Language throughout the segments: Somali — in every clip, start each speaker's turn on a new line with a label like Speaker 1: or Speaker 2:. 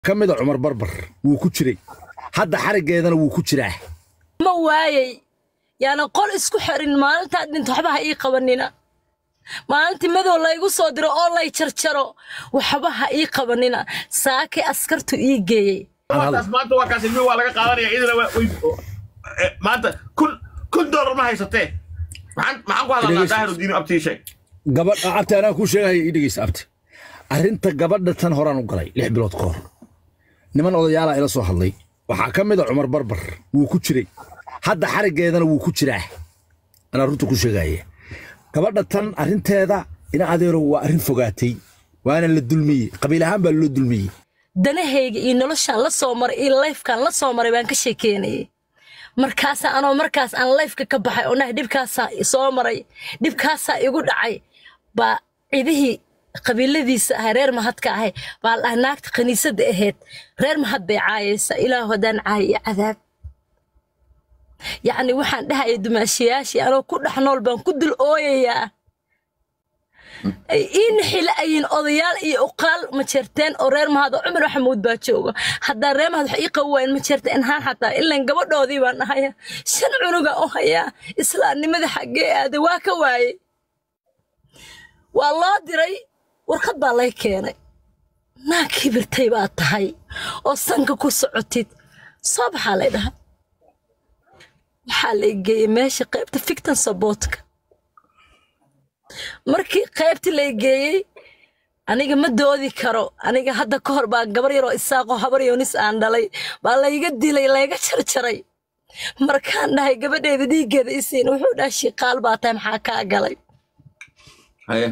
Speaker 1: ka mida cumar barbar wuu ku jiray hadda xariggeedana wuu ku jiraa
Speaker 2: ma waayey yaana qol isku xirin maalintaad dhinto waxba ha ii qabanina maalintii madow laygu soo diro oo lay jarjaro waxba ha ii qabanina saakay askartu ii geeyey
Speaker 3: taas maanta waa kaas ilmihi waa laga qaadanaya idina waa way eh, maanta kun kun doolar ma haysatee maxaan maxaan ku hadalnaa
Speaker 1: Dhegeysta.
Speaker 3: daahiru diinu abtii sheeg
Speaker 1: gabadha abti anaa kuu sheegaya ii dhegeysa abti arrinta gabadha tan horaan u galay lix bilood ka hor niman odayaalaa ila soo hadlay waxaa ka mida cumar barbar wuu ku jiray hadda xariggeedana wuu ku jiraa anaa runta ku sheegaya gabadha tan arrinteeda ina adeerow waa arrin fogaatay waana la dulmiyey qabiil ahaan baa loo dulmiyey
Speaker 2: danahayga iyo noloshaan la soo maray iyo layfkaan la soo maray baan ka sheekeynayay markaasa anoo markaas aan layfka ka baxay oo nahay dhibkaasaa soo maray dhibkaasaa igu dhacay baa cidihii qabiiladiisa ahay reer mahadka ahay baa la dhahay naagta khaniisadda ahayd reer mahad bay caayaysa ilaahu haddaan caayo iyo cadaab yacni waxaan dhahaya dumaashayaashii anoo ku dhex nool baan ku dul ooyayaa ay ii nixila ayiin odayaal iyo uqaal ma jeerteen oo reer mahad oo cumar maxamuud baa jooga haddaa reer mahad wax ii qabi waayen ma jeerteen haan xataa ilan gabadhoodii baan ahaya shan cunuga u hayaa islaamnimada xaggee aaday waa ka waayey waa loo diray warqad baa lay keenay naag kibirtay baa tahay oo sanka ku socotid soo baxaa lay dhahay waxaa lay geeyey meesha qaybta fictan sabootka markii qaybtii lay geeyey aniga ma doodi karo aniga hadda ka hor baa gabar yaroo isaaqoo habar yoonis aan dhalay baa layga dilay layga jarjaray markaan dhahay gabadheeda dhiiggeeda isiin wuxuu dhahay shiqaal baa tahay maxaa kaa galay
Speaker 3: haye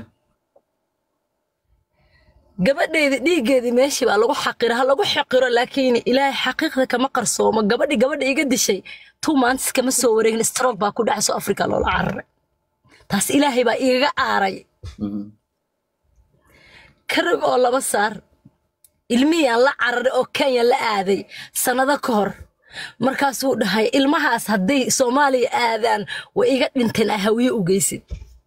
Speaker 2: gabadheeda dhiiggeedii meeshii baa lagu xaqira ha lagu xaqiro laakiin ilaahay xaqiiqda kama qarsoomo gabadhi gabadha iga dishay two months kama soo wareegin stroke baa ku dhacay soo afrika loola cararay taas ilaahay baa igaga aaray karag oo laba saar ilmihiyaan la cararay oo kenya la aaday sannado ka hor markaasuu dhahay ilmahaas hadday soomaaliya aadaan way iga dhinteen ah hawiye u geysid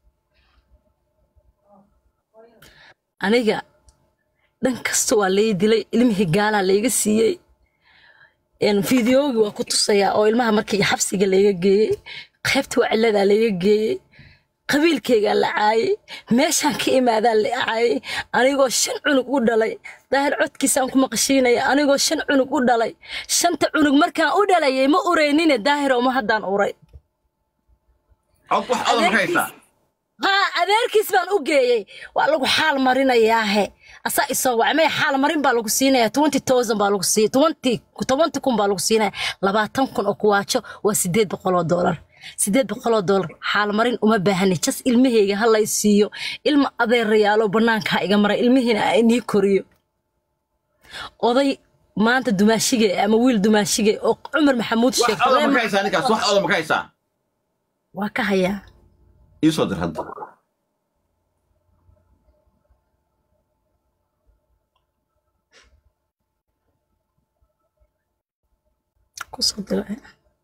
Speaker 2: aniga dhan kasta waa lay dilay ilmihii gaalaa layga siiyey fideogi waa ku tusayaa oo ilmaha markii xabsiga layga geeyey qaybta waciladaa layga geeyey qabiilkaygaa la caayey meeshaan ka imaadaa la caayey anigoo shan cunug u dhalay daahir codkiisaan ku maqashiinaya anigoo shan cunug u dhalay shanta cunug markaan u dhalayay ma ureynine daahir oma haddaan uray
Speaker 3: cod wax odan ka haysaa
Speaker 2: haa adeerkiis baan u geeyey waa lagu xaal marinayaahe asaa isoo wacay maya xaal marin baa lagu siinaya twenty thousand baa lagu siiya twenty tobanti kun baa lagu siinaya labaatan kun oo kuwaajo waa sideed boqol oo doolar sideed boqol oo doolar xaal marin uma baahani jas ilmahayga ha lay siiyo ilma adeerayaalo bannaanka ha iga mara ilmihiina a inii koriyo oday maanta dumaashige ama wiil dumaashige oo cumar maxamuud
Speaker 3: wax odan ma ka
Speaker 2: sheegtay
Speaker 3: haysaa ninkaas wax odan ma ka haysaa
Speaker 2: waa ka hayaa
Speaker 3: ii soo dir hadda
Speaker 2: kusoo diray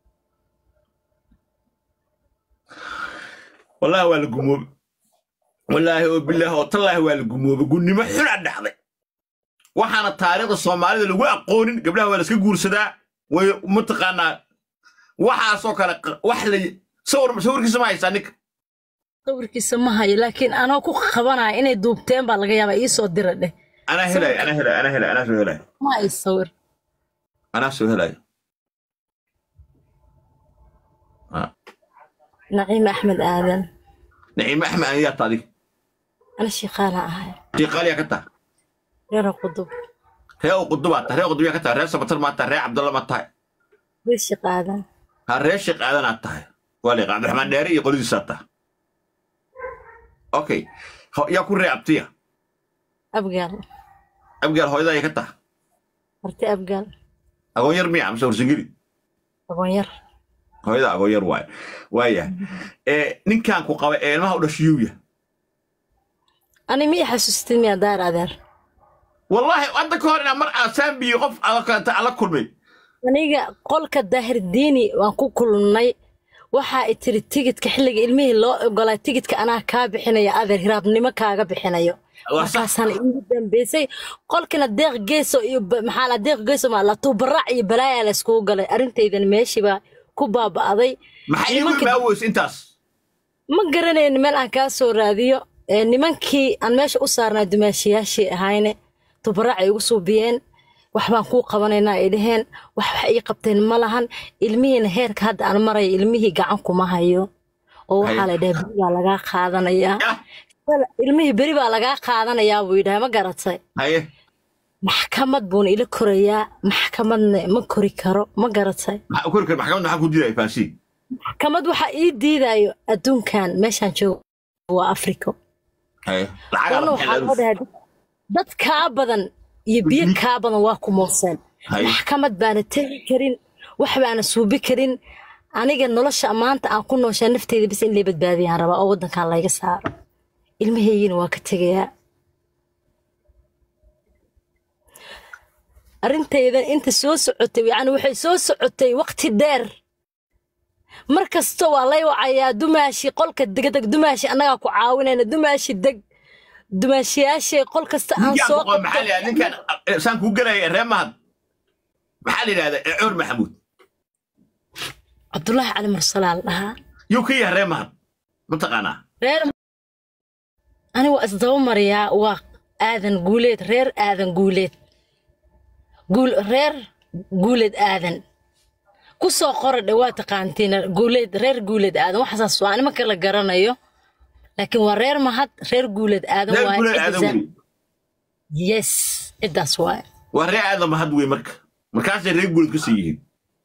Speaker 3: wallaahi waa la gumoobe wallaahi oo bilaahi oo tallaahi waa la gumoobe gunnimo xun a dhacday waxaana taariikhda soomaalida lagu aqoonin gabdhaha waa la iska guursadaa way mataqaanaa waxaasoo kale q- wax la sawir sawirkiisa ma haysaa ninka
Speaker 2: sawirkiisa ma hayo laakiin anoo ku qabanaya inay duubteen baa laga yaabaa ii soo dira dheh
Speaker 3: anaa helaayo anaa helaayo anaa helaayo anaa soo helaayo
Speaker 2: ma hayo sawir
Speaker 3: anaa soo helaayo Ah,
Speaker 2: naciime axmed aadan
Speaker 3: naciime axmed aniyaa ta adig
Speaker 2: ana shiiqaana ahay
Speaker 3: shiiqaaliyaa ka taa
Speaker 2: reera qudub
Speaker 3: ree u qudubaa tahay ree qudubiyaa ka tahay ree sabatar maa tahay ree cabdalla ma tahay
Speaker 2: reer shiiqaadan
Speaker 3: ha ree sheekh aadanaad tahay waa liiqa cabdiraxmaan dheere iyo qoladiisaa tahay okay Ho- yaa ku ree abtiya
Speaker 2: abgaal
Speaker 3: abgaal hooyada ay ka tahay
Speaker 2: marti abgaal
Speaker 3: agoon yar miya amse warsangeli
Speaker 2: agoonyar
Speaker 3: hooyada agoon yar waaye waayahay ee ninkan ku qaba ee ilmaha u dhashiyuuya
Speaker 2: ani miya xasuustin miya daar adeer
Speaker 3: wallaahi hadda ka hor inaa mar aa saambiyi qof ala kalanta ala kulmay
Speaker 2: aniga qolka daahir diini waan ku kulmnay waxaa i tiri tigidka xilliga ilmihii loo ogolaa tigidka anaa kaa bixinayo adeer hiraabnimo kaaga bixinayo
Speaker 3: waa sax
Speaker 2: markaasaan iigu dambeysay qolkina deeq geeso iyo ba- maxaa la deeq geeso maa la tuubarac iyo balaayaa la iskugu galay arrintaydan meeshiiba ku baaba'day
Speaker 3: maxay igu
Speaker 2: nimanka-
Speaker 3: imaaweys intaas
Speaker 2: ma garanayn meel aan kaa soo raadiyo ee nimankii aan meesha u saarnaa dumaashiyaashii ahayne tubarac ay igu suubiyeen wax baan kuu qabanaynaa ay dhaheen wax wax ii qabteen ma lahan ilmihiina heerka hadda aan maraya ilmihii gacan kuma hayo oo waxaa la dhaha beri baa lagaa qaadanayaa
Speaker 3: yah
Speaker 2: ilmihii beri baa lagaa qaadanayaa buu yidhaha ma garatay
Speaker 3: haye
Speaker 2: maxkamad buuna ila korayaa maxkamadna ma kori karo ma garatay
Speaker 3: maxaa kori kar maxkamadda maxaa ku diidaya faasi
Speaker 2: maxkamad waxaa ii diidayo adduunkan meeshaan joogo waa afriko
Speaker 3: haye lacagaa
Speaker 2: Wallo
Speaker 3: la
Speaker 2: waxaa loo
Speaker 3: bixin
Speaker 2: dhahaa dad kaa badan iyo biyo kaa badan waa ku mooseen
Speaker 3: Hay.
Speaker 2: maxkamad baana tegi karin wax baana suubi karin aniga nolosha maanta aan ku nooshaa nafteyda bis in lay badbaadiyaan rabaa oo waddankan layga saaro ilmahaygina waa ka tegayaa arrintaydan inta soo socotay yacni waxay soo socotay waqti dheer mar kasta waa lay wacayaa dumaashi qolka degdeg dumaashi annagaa ku caawinayna dumaashi deg dumaashiyaashay qol kasta aan
Speaker 3: ninkaan
Speaker 2: soo
Speaker 3: boqol maxaa la yidhahda ninkaan eh, saan kuu gelaya ree mahad maxaa la yidhahdaa ee cumar maxamuud
Speaker 2: cabdulaahi cali mursalaal dhahaa
Speaker 3: yuu ka yahay ree mahad mataqaanaa
Speaker 2: reer ani waa isdaba mariyaa waa aadan guuleed reer aadan guuleed guul reer guuleed aadan ku soo qora dhe waa taqaantiin guuleed reer guuleed aadan waxaasaas waa nima kala garanayo laakiin waa reer mahad reer guuleed aadan
Speaker 3: reer
Speaker 2: waaye
Speaker 3: guleed
Speaker 2: cidda
Speaker 3: aadan
Speaker 2: zaa-
Speaker 3: wey
Speaker 2: yes ciddaas waaye
Speaker 3: waa ree aadan mahad wey marka markaasay reer guleed ka sii yihiin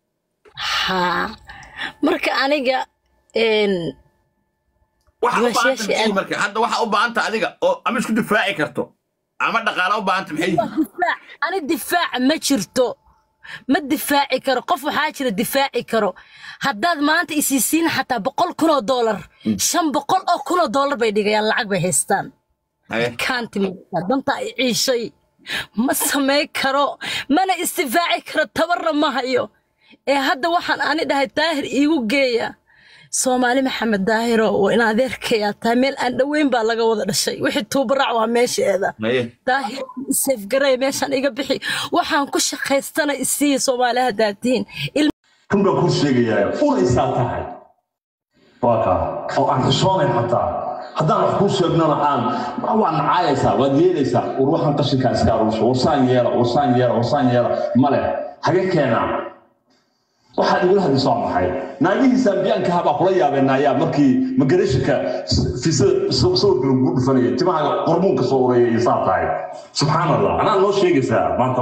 Speaker 2: haa marka aniga een,
Speaker 3: waxaa u baahanta
Speaker 2: Dumaashiyaashii
Speaker 3: maxay
Speaker 2: aad-
Speaker 3: marka hadda waxaa u baahanta adiga oo ama isku difaaci karto ama dhaqaala u baahanta maxay yihiin
Speaker 2: difaac ani difaaca ma jirto ma difaaci karo qof waxaa jira difaaci karo haddaad maanta isiisiin xataa boqol kun oo doolar shan boqol oo kun oo doolar bay dhigayaan lacag bay haystaan
Speaker 3: haye
Speaker 2: kaanti ma danta ay ciishay ma samayn karo mana isdifaaci karo tabarna ma hayo ee hadda waxaan ani dhahay daahir iigu geeya soomaali maxamed daahiro waa in adeerkayaa tahay meel aan dhoweyn baa laga wada dhashay wixii tuubarac waa meesheeda
Speaker 3: haye
Speaker 2: daahir safgaray meeshaan iga bixi waxaan ku shaqaystana isiiya soomaali haddaad tihiin
Speaker 4: run baan kuu sheegayaa ul isaa tahay waa kaa oo aan xishoonayn xataa haddaan wax kuu sheegnona aan waad nacaayaysaa waad yeelaysaa war waxaan qashinkaa iska aruurso warsaan yeela warsaan yeela warsaan yeela male hage keenaa waxaad igula hadlayso waa maxay naagihii saambiyaankaha baa kula yaabeenaayaa markii magareeshinka fiisada sawirka lagu dhufanayay timaha qormuunka soo uraya iyo saa tahay subxaan allah anaa noo sheegaysaa maanta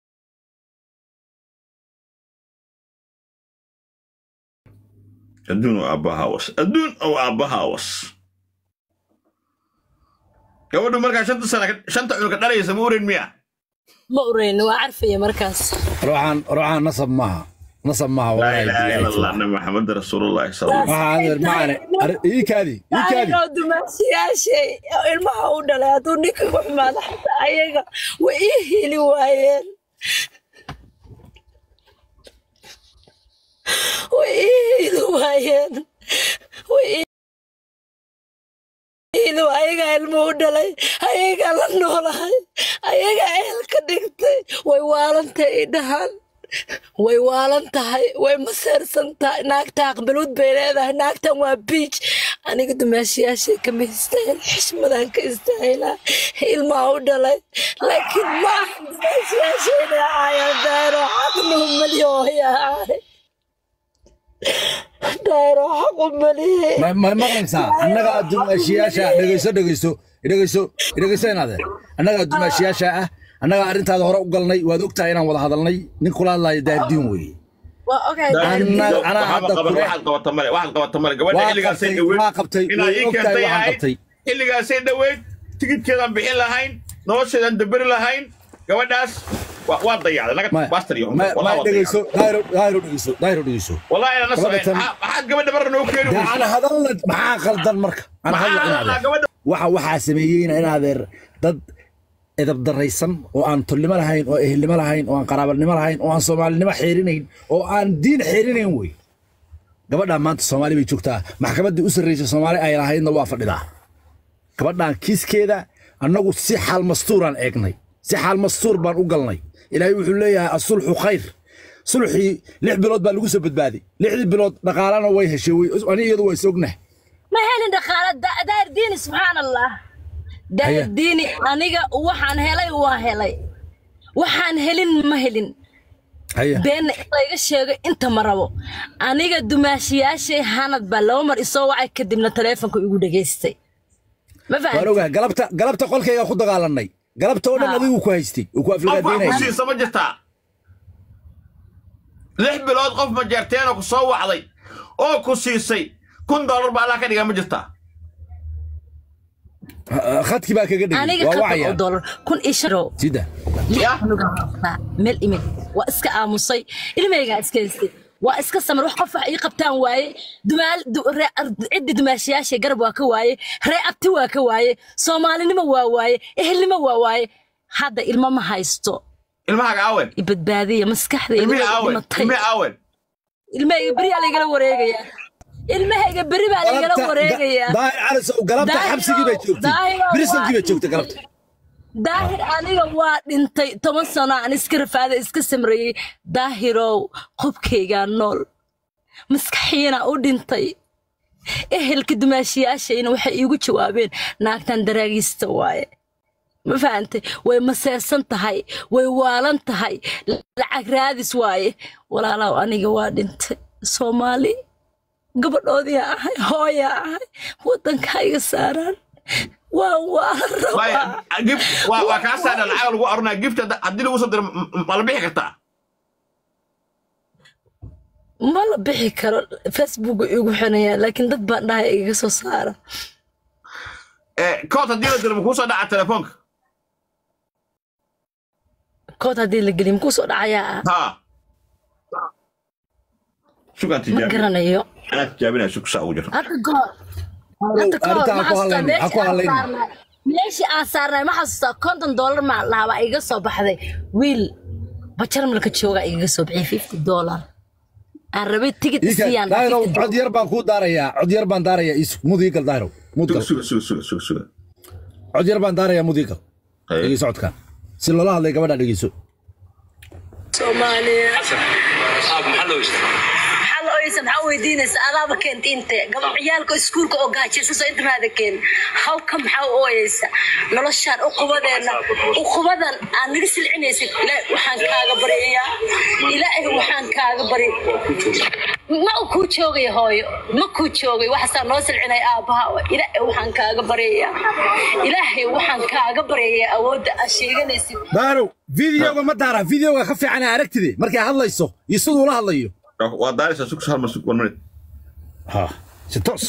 Speaker 3: adduun oo aabbaha was adduun oo aabbaha was gabadhu markaa shanta sana shanta cunug ka dhalaysa ma oran miya
Speaker 2: ma ureyni waa carfaya markaas
Speaker 1: ruuxaan ruuxaan nasab maaha nasab maaha
Speaker 3: laa
Speaker 1: wallaahi
Speaker 3: ilaaha ila
Speaker 1: billahi
Speaker 3: allah nabi maxamed rasuulullaahi sal allah
Speaker 1: waxaa adeer macane ar- ii kaadi ii kaadi
Speaker 2: daahiroo dumaashiyaashay oo ilmaha u dhalay hadduu ninka igu xumaado xataa ayaga way ii hili waayeen way ii hili waayeen way ii hili waa- ayagaa ilmo u dhalay ayagaa la noolahay ayagaa ehel ka dhigtay way waalantahay i dhahaan way waalan tahay way maseersan tahay naagta aqbaluud bay leedahay naagtan waa biij aniga dumaashiyaashay kama istaahil xishmadan ka istaahilaa ilmaa u dhalay laakiin ma aha dumaashiyaashayna ahaayaan daayro xaqnuhu maliyooyahay daayro xaqu maliye
Speaker 1: ma ma maqlaysaa annaga dumaashiyaasha dhegeyso dhegeyso dhegeyso dhegeyso inaade annaga dumaashiyaasha ah annaga arrintaada hore u galnay waad ogtahay inaan wada hadalnay nin kula hadlaayo daardiin weeye
Speaker 2: waa ogahay
Speaker 1: Anna- anaa
Speaker 3: waxaad
Speaker 1: hadda
Speaker 3: qaban-
Speaker 1: kule-
Speaker 3: waxaad qabata male waxaad qabata male gabadha
Speaker 1: Waa
Speaker 3: xilligaasay
Speaker 1: qabtay,
Speaker 3: dhaweyd
Speaker 1: waa qabtay,
Speaker 3: inaad
Speaker 1: way
Speaker 3: ii
Speaker 1: ogtahay
Speaker 3: keentay
Speaker 1: waxaan
Speaker 3: ahayd
Speaker 1: qabtay.
Speaker 3: xilligaasay dhaweyd tigidkeedaan bixin lahayn nolosheedaan daberi lahayn gabadhaas waa- waa dayacday naga
Speaker 1: ma
Speaker 3: bastar iyo
Speaker 1: ma
Speaker 3: wallah
Speaker 1: ma
Speaker 3: waa
Speaker 1: dhegeyso
Speaker 3: dayacday
Speaker 1: daahiro daahiro dhegeyso daahiro dhegeyso
Speaker 3: wallahi inaan
Speaker 1: Gabadha
Speaker 3: nasabay
Speaker 1: tan-
Speaker 3: maxaad gabadha barra noo keeni
Speaker 1: dee aan hadalna maxaa qaldan marka aan hadla
Speaker 3: maxaa
Speaker 1: inaadeer
Speaker 3: gabadha
Speaker 1: waxa waxaa sameeyeyna inaadeer dad edab daraysan oo aan tolnimo lahayn oo ehelnimo lahayn oo aan qaraabanimo lahayn oo aan soomaalinimo xeerinayn oo aan diin xeerinayn wey gabadhaan maanta soomaali bay joogtaa maxkamaddii u sarreysay soomaali ay lahaydna waa fadhidaa gabadhaan kiiskeeda annagu si xaal mastuuraan eegnay si xaal mastuur baan u galnay ilaahay wuxuu leeyahay asulxu khayr sulxii lix bilood baa lagu soo badbaaday lixdii bilood dhaqaalana way heshay way- ani iyadu waa is ognah
Speaker 2: ma helin dhaqaale Da- daahir diini subxaan allah daahir
Speaker 1: Haya.
Speaker 2: diini aniga waxaan helay waa helay waxaan helin ma helin
Speaker 1: haya
Speaker 2: beenna in layga sheego inta ma rabo aniga dumaashiyaashay hanad baa laba mar isoo wacay kadibna taleefonka igu dhegaystay ma
Speaker 1: waan
Speaker 2: fahan
Speaker 1: ogahay galabta galabta qolkayga ku dagaalanay galabta oo dhan
Speaker 2: Ha.
Speaker 1: adigu ku haystay oo ku
Speaker 3: qof wax ku
Speaker 1: aflagaadaynaya
Speaker 3: siisa ma jirtaa lix bilood qof ma jeerteenoo ku soo wacday oo ku siisay kun dollar baa allah ka dhigaa ma jirtaa
Speaker 1: khadkii baa kaga dhigay
Speaker 2: aniga
Speaker 1: waa
Speaker 2: konton
Speaker 1: wacaya
Speaker 2: oo dollar kun iyo shan oo
Speaker 1: sida
Speaker 3: Ya.
Speaker 2: meel imid waa iska aamusay ilmeygaa iska haystay waa iska samar wax qof wax ii qabtaan waaye dumaal du- ree- ar- ciddi dumaashiyaasha garab waa ka waaye ree abti waa ka waaye soomaalinimo waa waaye ehelnimo waa waaye hadda ilmo ma haysto
Speaker 3: ilmahaaga aawen
Speaker 2: i badbaadiya maskaxdayda
Speaker 3: ilmihii
Speaker 2: way
Speaker 3: aawen
Speaker 2: dhimatay
Speaker 3: ilmihii aawen
Speaker 2: ilmahayga beri aa laygala wareegayaa ilmahayga beri baa laygala wareegayaa
Speaker 1: daahir calisow galabta
Speaker 2: Daahir
Speaker 1: xabsigii bay
Speaker 2: oo-
Speaker 1: joogtay
Speaker 2: daahir oo
Speaker 1: birisankii bay
Speaker 2: waa
Speaker 1: joogtay galabta
Speaker 2: daahir aniga waa dhintay toban sano aan iska rafaaday iska samreeyey daahirow qobkaygaa nool maskaxiina u dhintay ehelka dumaashiyaashayna waxay iigu jawaabeen naagtan daraagiista waaye ma fahantay way maseesan tahay way waalan tahay lacag raadis waaye walaalow aniga waa dhintay soomaali gabadhoodii ahay hooyaa ahay waddanka iga saaraan waan waalan rabaa
Speaker 3: Maya, gift waa waa kaa saadha lacag lagu arunaa gift hadda- haddii lagu soo diro m- m- ma la bixi kartaa
Speaker 2: ma la bixi karo facebook igu xinayaa laakiin dad baan dhahay igaga soo saara
Speaker 3: Eh, kood haddii la diro ma kuu soo dhaca telefoonka
Speaker 2: kood haddii la geliyo makuu soo dhacayaa
Speaker 3: ha sugaan
Speaker 2: ma
Speaker 3: tijaabi
Speaker 2: garanayo
Speaker 3: anaa tijaabinaya sug saa ugu jiro
Speaker 2: hadda goor hadda goor
Speaker 1: arrintaa
Speaker 2: ma
Speaker 1: ha ku
Speaker 2: xasuustaa
Speaker 1: hadlaynin, ha ku
Speaker 2: meeshii aan
Speaker 1: hadlaynin.
Speaker 2: saarnay meeshii aan saarnay ma xasuustaa konton dollar maa lahaa baa iga soo baxday wiil bajarmalka jooga igaga soo bixiyay fifty dollar aan rabay tigid
Speaker 1: Ika,
Speaker 2: isiyaan
Speaker 1: daahirow cod yar baan kuu daarayaa cod yar baan daarayaa is mudiigal daahirow mudgal
Speaker 3: suga suga suga suga suga
Speaker 1: cod yar baan daarayaa mudiigal
Speaker 3: Haye.
Speaker 1: dhegeyso codkan si loola hadlay gabadha dhegeyso
Speaker 2: soomaaliya
Speaker 5: maxaa loo istaa
Speaker 2: maxaa la oysa maxaa weydiinaysa adaaba keenta inte gabadh ciyaalka iskuulka oo gaajaysaso intimaada keen hawka maxaa u ooyeysa noloshaan uqubadeena uqubadan aad naga silcinaysid ilaahay waxaan kaaga baryayaa ilaahay waxaan kaaga bari ma u kuu joogaya hooyo ma kuu joogay waxaasaa noo silcinay aabbaha ilaahay waxaan kaaga baryayaa ilaahay waxaan kaaga baryayaa awoodda aad sheeganaysid
Speaker 1: daahirow videoga ma daara videoga ka fiican aa aragtide markay hadlayso iyo siduu la hadlayo
Speaker 3: waa daaraysaa sug hal mar sug one minute
Speaker 1: ha si toos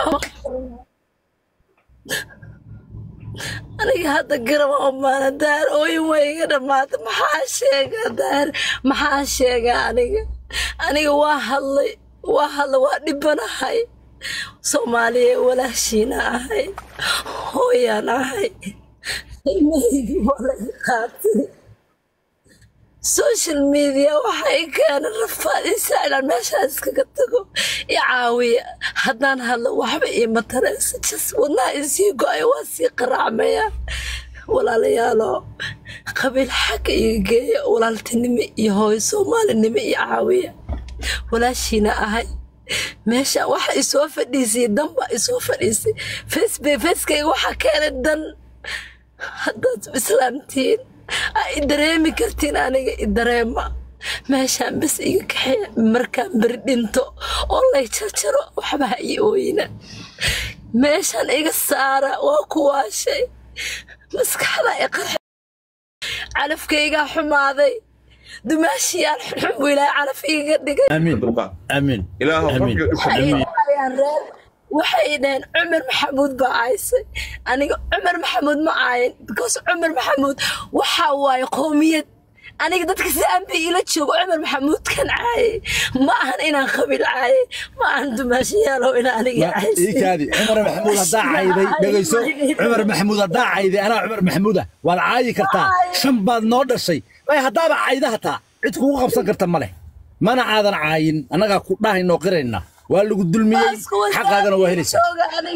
Speaker 2: aniga hadda garaba omaana daar ooyin way iga dhammaatay maxaa sheega daar maxaa sheega aniga aniga waa hadlay waa hadlay waa dhibanahay soomaaliya walaashiina ahay hooyaan ahay ilmahaygii waa laga qaatay social media waxay keenay rafaad isaalan meeshaa iskaga tago i caawiya haddaan hadlo waxba iima taraysa jas wadnaha isii go-ay waa sii qaraacmaya walaalayaalo qabiil xagga iga geeya walaaltinimo iyo hooyo soomaalinimo iyo caawiya walaashiina ahay meesha waxa isoo fadhiisay danba isoo fadhiisay facebook facekayga waxaa keenay dan haddaad islaamtiin aa i dareemi kartiin aniga i dareema meeshaan bas iga kaxeeya markaan beri dhinto oo lay jarjaro waxba ha ii ooyina meeshaan iga saara waa ku waashay maskaxda i qarxe calafkaygaa xumaaday dumaashiyaan xunxun buu ilaahay calaf iiga dhigay
Speaker 1: amiin
Speaker 3: dulqaad
Speaker 1: amiin
Speaker 3: ilaahu
Speaker 1: amiin
Speaker 3: rabbiga dhibka
Speaker 2: waxay
Speaker 3: dhimi
Speaker 2: dhahayaan reer waxay dhaheen cumar maxamuud baa caysay aniga cumar maxamuud ma caayin because cumar maxamuud waxaa waaye qowmiyad aniga dadka si aanbi ila joogo cumar maxamuud kan caayay ma ahan inaan qabiil caayay ma ahan dumaashayaalow inaan aniga caysay
Speaker 1: iikaadi cumar maxamuud haddaa cayday dhegayso cumar maxamuud haddaa cayday anaa cumar maxamuuda waad caayi kartaa shan baad noo dhashay way haddaaba cayda hataa cid kugu qabsan karta ma leh mana aadan caayin annagaa ku dhahaynoo qirayna waa lagu dulmiyey xaqaagana waa helaysaa
Speaker 2: jooga aniga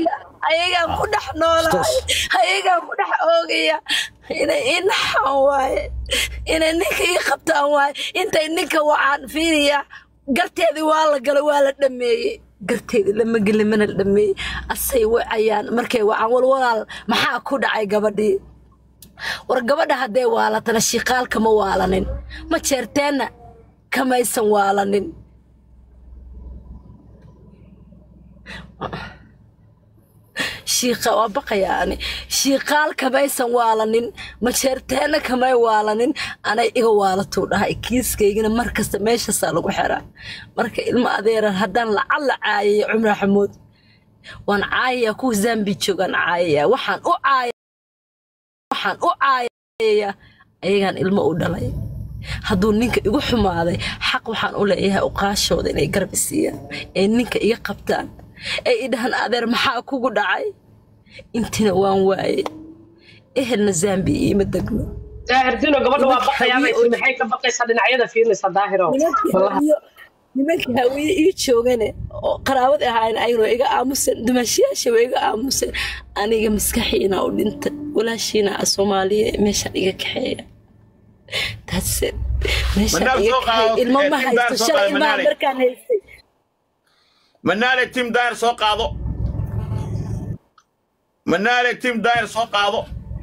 Speaker 2: ayagaan ku dhex noolahay ayagaan ku dhex oogaya inay ii naxaan waaye inay ninka ii qabtaan waaye intay ninka wacaan fiiriya garteedii waa la galay waa la dhameeyey garteedii lama gelin mana la dhameeyey asay wacayaan markay wacaan walwalaal maxaa ku dhacay gabadhii war gabadha hadday waalatana shiqaal kama waalanin ma jeerteenna kamaysan waalanin shiiqa waa baqayaa ani shiiqaal kamaysan waalanin majeerteenna kamay waalanin anay iga waalatuu dhahay kiiskaygana mar kasta meeshaasaa lagu xiraa marka ilmo adeeran haddaan lacalla caayaya cumar xamuud waan caayayaa kuwa zambi joogaan caayayaa waxaan u caaya waxaan u caayayaa ayagaan ilmo u dhalay hadduu ninka igu xumaaday xaq waxaan u leeyahay uqaashooda inay garab isiiyaan ee ninka iga qabtaan ee idhahan adeer maxaa kugu dhacay intina waan waayey ehelna zambi iima degno
Speaker 6: daahirdiino gabadha waa baqayaa bay tiri maxay ka baqaysaa dhinacyada fiirinaysa daahiro wallahi
Speaker 2: nimanka hawiye ii joogane oo qaraabad ahaayeen ayagoo iga aamusan dumashiyaasha waa iga aamusan aniga maskaxiina u dhintay walaashiina a soomaaliya meeshaan iga kaxeeya taase meeshaan
Speaker 3: Manaal
Speaker 2: iga
Speaker 3: soo qaado,
Speaker 2: kaxeeya ilmo ma
Speaker 3: eh,
Speaker 2: haysto
Speaker 3: timdaar soo
Speaker 2: shalay
Speaker 3: qaado,
Speaker 2: ilmaha
Speaker 3: Manaale.
Speaker 2: markaan haystay
Speaker 3: manaale tim daayir soo qaado manaale tim daayir soo qaado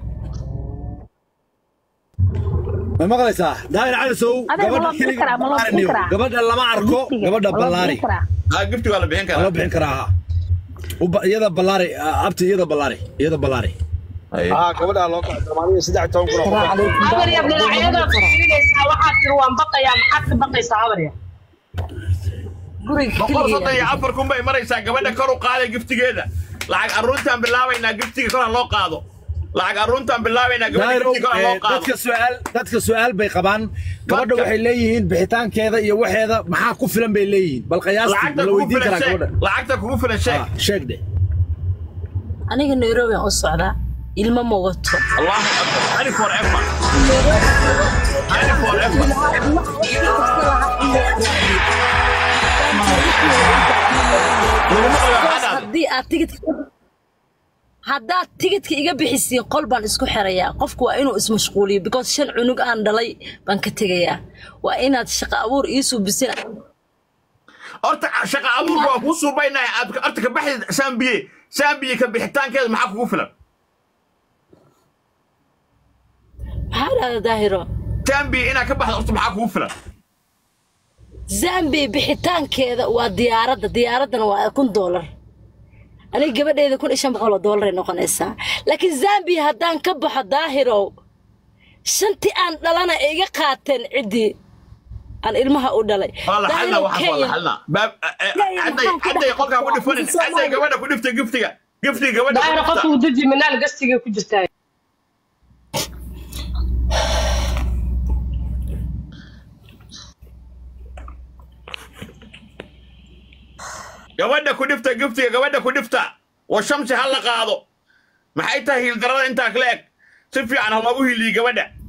Speaker 1: ma maqlaysaa daahir cali sow
Speaker 7: Adeer, ma
Speaker 1: gabadha
Speaker 7: loo bixin
Speaker 1: keliga
Speaker 7: karaa, ma loo bixin karaa?
Speaker 1: gabadha lama arko gabadha ballaari
Speaker 3: ah gifti waa la bixin
Speaker 1: loo
Speaker 3: karaa
Speaker 1: bixin karaa ha Uba- iyada ballaari ah, abti iyada ballaari iyada ballaari
Speaker 8: ها gabadha loo kacay Soomaaliya saddex toban kun oo qof
Speaker 6: habar yar dhinacyada fiirinaysaa waxaa tiri waan baqayaa maxaad ka baqaysaa habar yar
Speaker 2: guriga
Speaker 3: boqol soddon iyo
Speaker 2: keliya
Speaker 3: afar kun bay maraysaa gabadha kor u qaaday giftigeeda lacag arruuntaan bilaabaynaa giftiga kor ha loo qaado lacag arruuntaan bilaabaynaa gabadha
Speaker 1: daahir
Speaker 3: giftiga kor ha loo
Speaker 1: eh,
Speaker 3: qaado
Speaker 1: dadka su'aal dadka su'aal bay qabaan gabadha
Speaker 3: Dadka-
Speaker 1: waxay leeyihiin bixitaankeeda iyo waxeeda maxaa ku filan bay leeyihiin bal qiyaastii
Speaker 3: lacagta
Speaker 1: la
Speaker 3: kugu
Speaker 1: weydiin
Speaker 3: filan
Speaker 1: karaa
Speaker 3: sheeg
Speaker 1: gabadha
Speaker 3: lacagta kugu filan sheeg
Speaker 1: Ah, sheeg de
Speaker 2: aniga nairobi aan u socdaa ilmo ma wato
Speaker 3: allahu akbar ani forever ani forever laguma qayo xadaada
Speaker 2: haddii aad tigidka haddaad tigidka iga bixisiin qol baan isku xirayaa qofku waa inuu ismashquuliyo because shan cunug aan dhalay baan ka tegayaa waa inaad shaqo abuur ii suubisin
Speaker 3: horta shaqa abuurka waa kuu suubaynahay aad horta ka baxdi saambiye saambiye ka bixitaankeeda maxaa kugu filan
Speaker 2: maxaa dhahda daahiro
Speaker 3: saambiye inaad ka baxdo horta maxaa kugu filan
Speaker 2: zambi bixitaankeeda waa diyaaradda diyaaraddana waa kun doolar aniga gabadheeda kun iyo shan boqol oo doolar ay noqonaysaa laakiin zambi haddaan ka baxo daahirow shantii aan dhalana ay iga qaateen ciddii aan ilmaha u dhalay
Speaker 3: waa la xalna
Speaker 2: Daahirow,
Speaker 3: waxaas waa la
Speaker 2: Kenya-
Speaker 3: xalna baab
Speaker 2: Kenya
Speaker 3: cadday
Speaker 2: maxaan ku
Speaker 3: cadday
Speaker 2: dhex-
Speaker 3: qolkaa ku dhifanin
Speaker 2: Soomaaliya.
Speaker 3: cadday gabadha ku dhifta giftiga giftiga gabadha
Speaker 6: daahiro
Speaker 3: ku
Speaker 6: qofka
Speaker 3: dhifta
Speaker 6: uu deji minaal gastiga ku jirtaa
Speaker 3: gabadha ku dhifta giftiga gabadha ku dhifta wa shamsi ha la qaado maxay tahay hiildarada intaa kala eg si fiican ha loogu hiiliyo gabadha